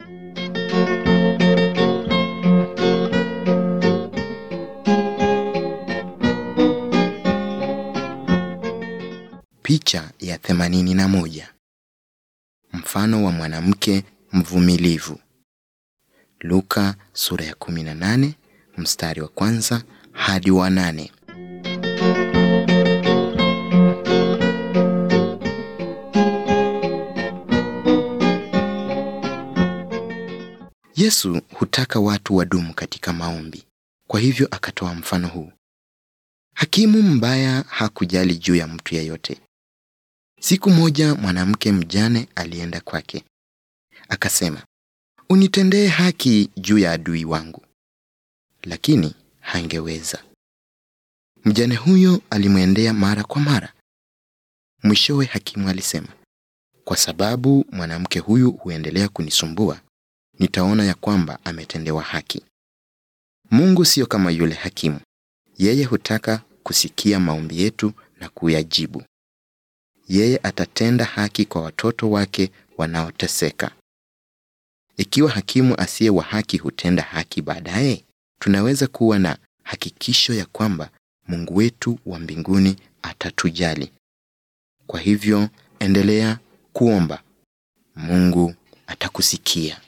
Picha ya 81. Mfano wa mwanamke mvumilivu. Luka sura ya 18 mstari wa kwanza hadi wa nane. Yesu hutaka watu wadumu katika maombi. Kwa hivyo akatoa mfano huu. Hakimu mbaya hakujali juu ya mtu yeyote. Siku moja mwanamke mjane alienda kwake. Akasema, "Unitendee haki juu ya adui wangu." Lakini hangeweza. Mjane huyo alimwendea mara kwa mara. Mwishowe hakimu alisema, "Kwa sababu mwanamke huyu huendelea kunisumbua, nitaona ya kwamba ametendewa haki." Mungu sio kama yule hakimu. Yeye hutaka kusikia maombi yetu na kuyajibu. Yeye atatenda haki kwa watoto wake wanaoteseka. Ikiwa hakimu asiye wa haki hutenda haki baadaye, tunaweza kuwa na hakikisho ya kwamba Mungu wetu wa mbinguni atatujali. Kwa hivyo, endelea kuomba. Mungu atakusikia.